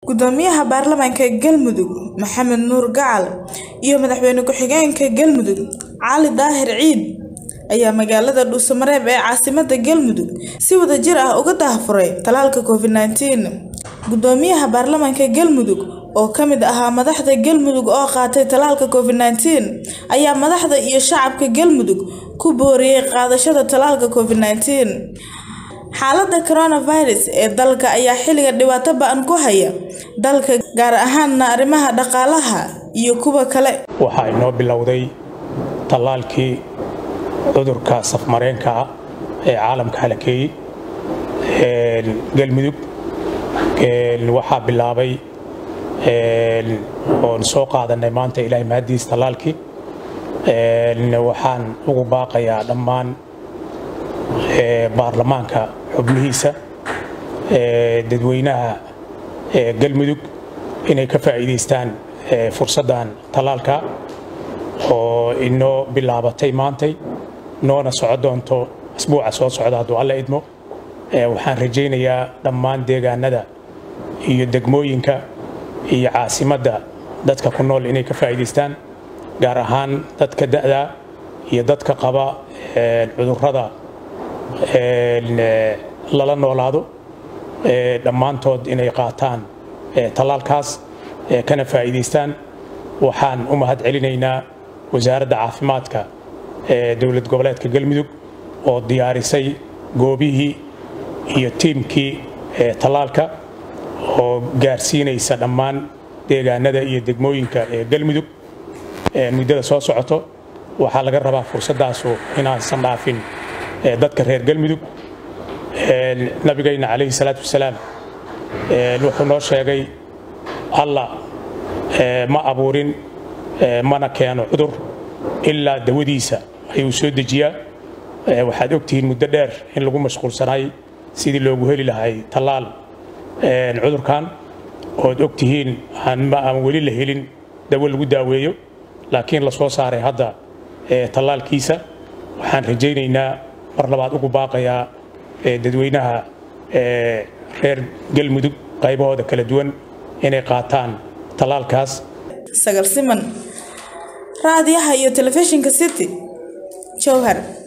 gudoomiyaha baarlamaanka galmudug maxamed nuur gacal iyo madaxweyne ku-xigeenka galmudug cali daahir ciid ayaa magaalada dhuusamareeb ee caasimada galmudug si wadajir ah uga daahfuray talaalka covid nneteen gudoomiyaha baarlamaanka galmudug oo ka mid ahaa madaxda galmudug oo qaatay talaalka covid nneteen ayaa madaxda iyo shacabka galmudug ku booriyey qaadashada talaalka covid nneteen xaaladda coronavirus ee dalka ayaa xilligan dhibaato ba-an ku haya dalka gaar ahaanna arrimaha dhaqaalaha iyo kuwa kale waxaa inoo bilowday tallaalkii cudurka safmareenka ah ee caalamka halakeeyey galmudug waxaa bilaabay oon soo qaadanay maanta ilaahay mahadiis tallaalkii waxaan ugu baaqayaa dhammaan baarlamaanka xubnihiisa dadweynaha galmudug inay ka faa'iidaystaan fursaddan tallaalka oo inoo bilaabatay maantay noona soco doonto asbuuca soo socda hadduu alla idmo waxaan rajaynayaa dhammaan deegaanada iyo degmooyinka iyo caasimadda dadka ku nool inay ka faa'iidaystaan gaar ahaan dadka da'da iyo dadka qaba cudurrada lala noolaado dhammaantood inay qaataan tallaalkaas kana faa'iidaystaan waxaan u mahad celinaynaa wasaaradda caafimaadka ee dowlad goboleedka galmudug oo diyaarisay goobihii iyo tiimkii tallaalka oo gaarsiinaysa dhammaan deegaanada iyo degmooyinka ee galmudug muddada soo socoto waxaa laga rabaa fursaddaasu inaansan dhaafin dadka reer galmudug nabigayna calayhi salaatu wasalaam wuxuu noo sheegay alla ma abuurin mana keeno cudur ilaa dawadiisa ayuu soo dejiyaa waxaad ogtihiin muddo dheer in lagu mashquulsanay sidii loogu heli lahay tallaal cudurkan ood ogtihiin aan weli la helin dawo lagu daaweeyo laakiin la soo saaray hadda tallaalkiisa waxaan rajaynaynaa mar labaad ugu baaqayaa dadweynaha reer galmudug qaybahooda kala duwan inay qaataan tallaalkaas sagal siman raadiyaha iyo telefishinka city jowhar